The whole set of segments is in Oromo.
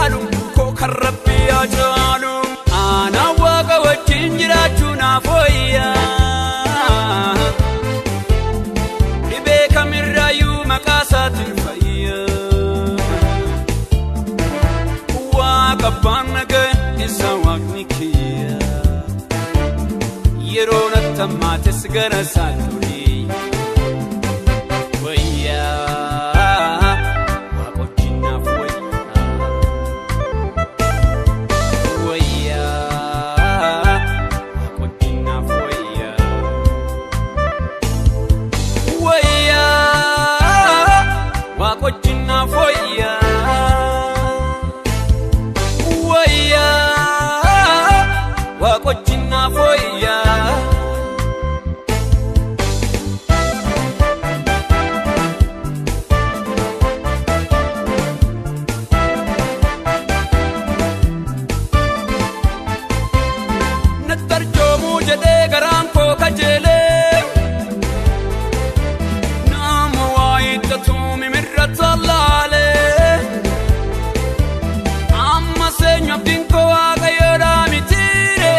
caalu koo kan rabbii yaa caalu aanaa waaqa wajjin jiraachuu naaf wayyaa dhibee kamirraayyuu maqaa isaatiin fayyaa waaqa abbaan nagaa isa waaqni kiyya yeroo natti ammaates gara isaa durii wayyaa waaqochiin naaf wayyaa wayyaa waaqochiin naaf wayyaa wayyaa waaqochiin naaf wayyaa wayyaa waaqochiin naaf wayyaa natti arjoomuu jedhee garaan koo kajeelee nama waa hiittatu mimirra tallaalee amma seenyu abdiin koo waaqayyoodhaa mitiire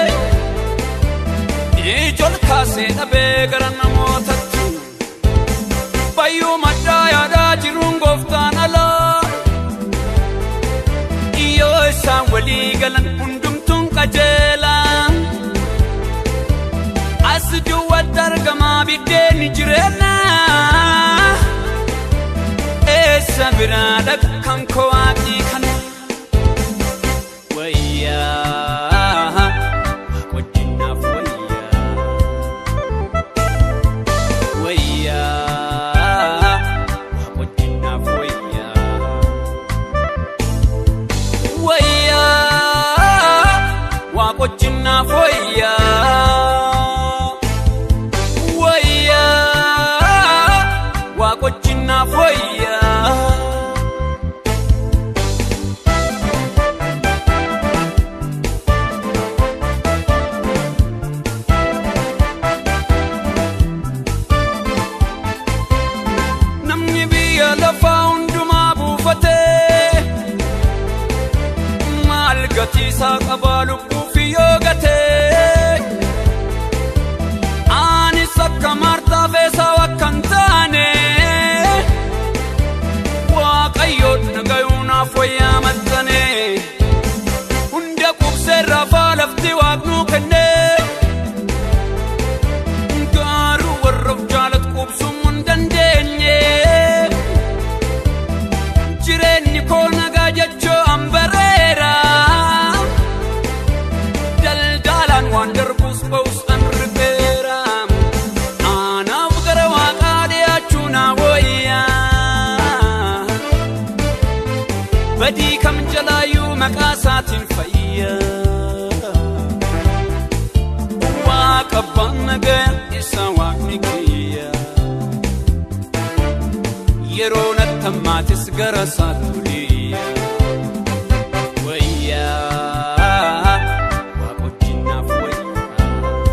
ijol kaasee dhabee gara namootatti bayyuu maddaa yaadaa jiruun gooftaan alaa yoo isaan walii galan hundumtuun qajeelaa as duwwaatti argamaa biddeenni jireenya eessa biraa dhaqa kan koo waaqii kana wayyaa waaqochiin naaf wayyaa wayyaa waaqochiin naaf wayyaa wayyaa waaqochiin naaf wayyaa wayyaa waaqochiin naaf wayyaa namni biyya lafaa hundumaa buufatee maal gatiisaa qabaa lubbuuf yoo gatee anis akka maartaa feesaa akka hin taane waaqayyoon nagayuu naaf wayyaa maxxane hunda qubseerraa faa lafti waaqnuu kennee garuu warra of jaalatu qubsuu hin dandeenye jireenyi koo nagaa jechoo hambareera daldalaan waan darbus ba'us an ribeera anaaf gara waaqaa dhiyaachuu naa wayyaa badii kam jalaayyuu maqaa isaatiin fayyaa waaqa abbaan nagaa isa waaqni kiyya yeroo natti ammaates gara isaa tuliya wayyaa waaqochiin naaf wayyaa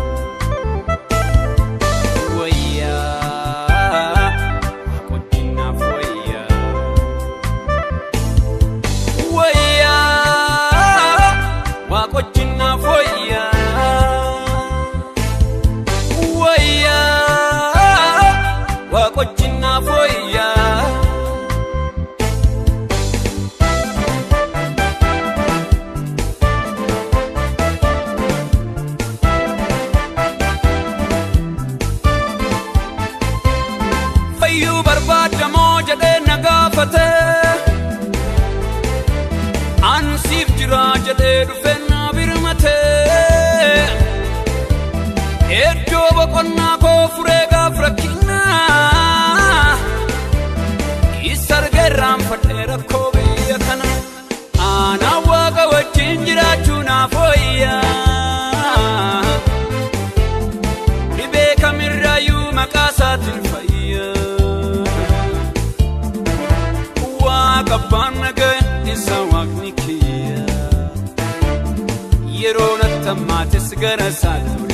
wayyaa waaqochiin naaf wayyaa wayyaa waaqochiin naaf wayyaa wayyaa waaqochiin naaf wayyaa fayyuu barbaadamoo jedhee na gaafate ansiif jira jedhee dhufee na birmate iddoo boqonnaa koo furee gaaf rakkinaa isa argee irraanfadhee rakkoo biyya kana aanaa waaqa wajjin jiraachuu naaf wayyaa dhibee kamirraayyuu maqaa isaatiin fayyaa waaqa abbaan nagaa isa waaqni kiyya yeroo natti ammaates gara isaa ture